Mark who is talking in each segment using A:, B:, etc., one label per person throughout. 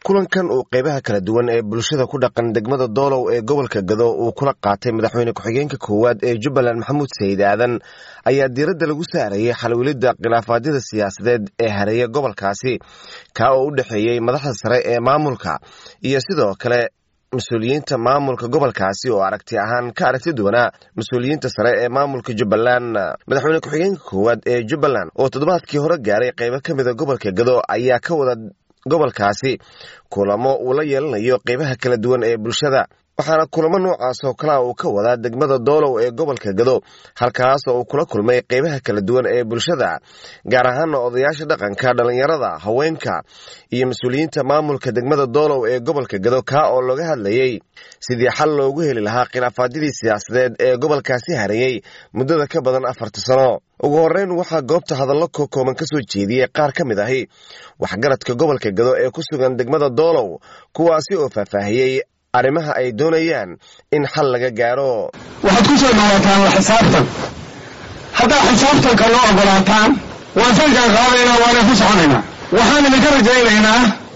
A: kulankan uu qeybaha kala duwan ee bulshada ku dhaqan degmada doolow ee gobolka gado uu kula qaatay madaxweyne ku-xigeenka koowaad ee jubbaland maxamuud sayid aadan ayaa diiradda lagu saarayay xalwilidda khilaafaadyada siyaasadeed ee hareeya gobolkaasi kaa oo u dhexeeyey madaxda sare ee maamulka iyo sidoo kale mas-uuliyiinta maamulka gobolkaasi oo aragti ahaan ka aragti duwanaa mas-uuliyiinta sare ee maamulka jubbaland madaxweyne ku-xigeenka koowaad ee jubbaland oo toddobaadkii hore gaaray qeybo ka mida gobolka gado ayaa ka wada gobolkaasi kulamo uu la yeelanayo qeybaha kala duwan ee bulshada waxaana kulamo noocaas oo kalea uu ka wadaa degmada doolow ee gobolka gado halkaas oo uu kula kulmay qeybaha kala duwan ee bulshada gaar ahaana odayaasha dhaqanka dhallinyarada haweenka iyo mas-uuliyiinta maamulka degmada doolow ee gobolka gado kaa oo looga hadlayey sidii xal loogu heli lahaa khilaafaadyadii siyaasadeed ee gobolkaasi hareeyey muddada ka badan afarta sano ugu horreyn waxaa goobta hadallo kokooban ka soo jeediyey qaar ka mid ahi waxgaradka gobolka gado ee ku sugan degmada doolow kuwaasi oo faahfaahiyey arrimaha ay doonayaan in xal laga gaaro
B: waxaad ku soo dhawaataan la xisaabtan haddaad xisaabtanka loo ogolaataan waan sankaan qaadaynaa waana ku soconaynaa waxaan idinka rajaynaynaa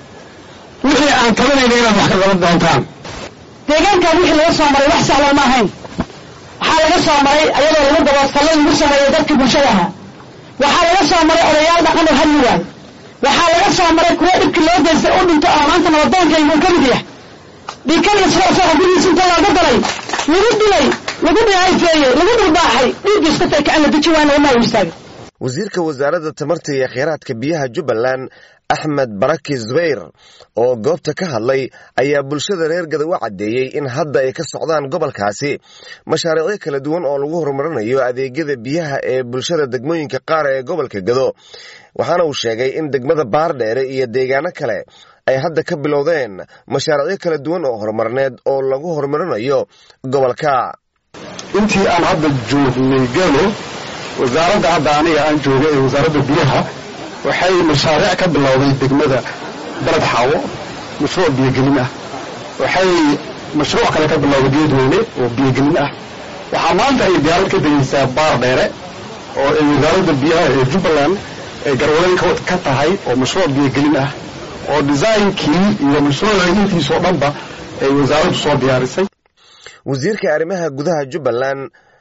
B: wixii aan tabanayna inaad wax ka qaban doontaan
C: deegaankan wixii laga soo maray wax sahlan ma ahayn waxaa laga soo maray ayadoo lagu daboostallo lagu sameeyo dadkii bulshada ahaa waxaa laga soo maray odayaal dhaqan oo hadli waayo waxaa laga soo maray kuwo dhibkii loo geystay u dhinto oo maanta nabadoonkaygu uu ka mid yahay dhiikaniyo soosoa gurigiisa inta looga dalay lagu dilay lagu dhihayfeeyey lagu dhulbaaxay dhiiggiis ka taka la deji waana wamaa u istaagay
A: wasiirka wasaaradda tamarta iyo kheyraadka biyaha jubbaland axmed baraki zubayr oo goobta ka hadlay ayaa bulshada reer gada u caddeeyey in hadda ay ka socdaan gobolkaasi mashaariicyo kala duwan oo lagu horumarinayo adeegyada biyaha ee bulshada degmooyinka qaar ee gobolka gado waxaana uu sheegay in degmada baardheere iyo deegaano kale ay hadda ka bilowdeen mashaariicyo kala duwan oo horumarneed oo lagu horumarinayo gobolka
B: intii aan hadda joognay galo wasaaradda hadda aniga aan jooga ee wasaaradda biyaha waxay mashaariic ka bilowday degmada baled xaawo mashruuc biyogelin ah waxay mashruuc kale ka bilowday geedweyne oo biyogelin ah waxaa maanta ay diyaarad ka degaysaa baar dheere oo ay wasaaradda biyaha ee jubbaland ay garwadeyn ka tahay oo mashruuc biyogelin ah oo designkii iyo mashruuca intiisoo dhanba ay wasaaraddu soo diyaarisay
A: wasiirka arrimaha gudaha jubbaland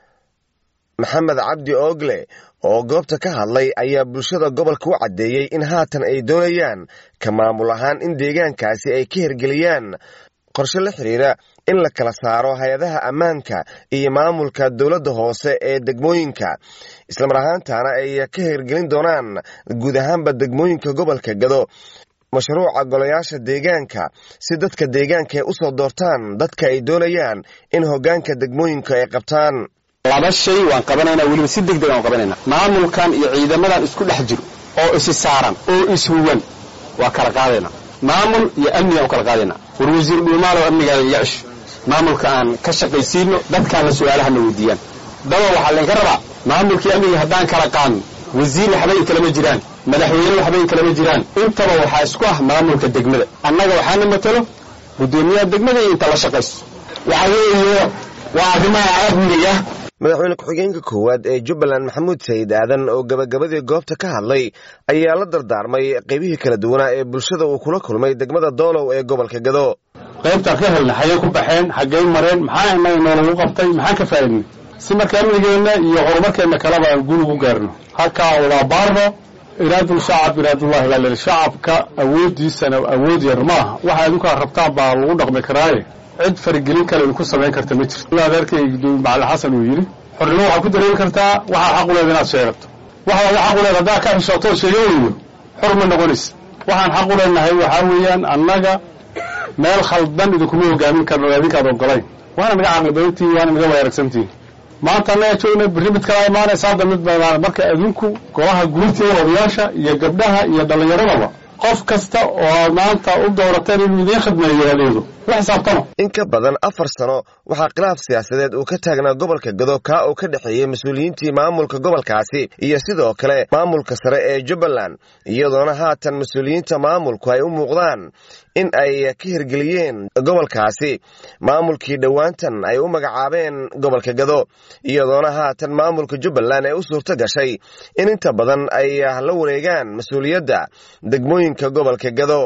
A: maxamed cabdi oogle oo goobta ka hadlay ayaa bulshada gobolka u caddeeyey in haatan ay doonayaan ka maamul ahaan in deegaankaasi ay ka hirgeliyaan qorshe la xidhiira in la kala saaro hay-adaha ammaanka iyo maamulka dowladda hoose ee degmooyinka islamar ahaantana ay ka hirgelin doonaan guud ahaanba degmooyinka gobolka gado mashruuca golayaasha deegaanka si dadka deegaanka ay u soo doortaan dadka ay doonayaan in hoggaanka degmooyinka ay qabtaan
D: laba shay waan qabanaynaa weliba si deg deg aan qabanaynaa maamulkan iyo ciidamadan isku dhex jiro oo isi saaran oo ishuwan waa kala qaadaynaa maamul iyo amnigaan u kala qaadaynaa war wasiir dhuumaalow amnigaada iga cisho maamulka aan ka shaqaysiino dadkaana su-aalahana weydiiyaan daba waxaa laynka rabaa maamulkii amniga haddaan kala qaadno wasiir waxbay kalama jiraan madaxweyne waxbay kalama jiraan intaba waxaa isku ah maamulka degmada annaga waxaana matalo guddoomiyaha degmada iyo inta la shaqayso waxa weeye waa arrimaha amniga
A: madaxweyne ku-xigeenka koowaad ee jubbaland maxamuud sayid aadan oo gabagabadii goobta ka hadlay ayaa la dardaarmay qeybihii kala duwanaa ee bulshada uu kula kulmay degmada doolow ee gobolka gado
B: qaybtaan ka helna xagee ku baxeen xaggey mareen maxaa innaga noolagu qabtay maxaan ka faa'idnay si marka amnigeenna iyo horumarkeenna kaleba aan guul ugu gaarno halkaa waa baarno iraadul shacab iraadullahi baa leli shacabka awooddiisana awood yar ma aha waxa idinkaa rabtaan baa lagu dhaqmi karaaye cid faragelin kale idinku samayn karta ma jirto adeerkay gudoomiye macali xasan uu yidhi xornimo waxaad ku dareemi kartaa waxaad xaq u leeda inaad sheegato waxaad xaq u leeda haddaa ka xishooto sheega weydo xor ma noqonaysa waxaan xaq u leenahay waxaa weeyaan annaga meel khaldan idinkuma hogaamin karno idinkaad ogolayn waana naga caqli badantihin waana naga waayaragsantihin maanta annaga joogna berri mid kala imaanaysa hadda mid baa marka adinku golaha guurteeda odayaasha iyo gabdhaha iyo dhallinyaradaba qof kasta oo maanta u doorateen inuu idiin khidmeeyo adeego la xisaabtano
A: in ka badan afar sano waxaa khilaaf siyaasadeed uu ka taagnaa gobolka gado kaa uu ka dhexeeyey mas-uuliyiintii maamulka gobolkaasi iyo sidoo kale maamulka sare ee jubbaland iyadoona haatan mas-uuliyiinta maamulku ay u muuqdaan in ay ka hirgeliyeen gobolkaasi maamulkii dhowaantan ay u magacaabeen gobolka gado iyadoona haatan maamulka jubbaland ay u suurto gashay in inta badan ay la wareegaan mas-uuliyadda degmooyinka gobolka gado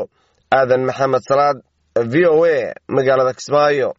A: aadan maxamed salaad v o a magaalada kismaayo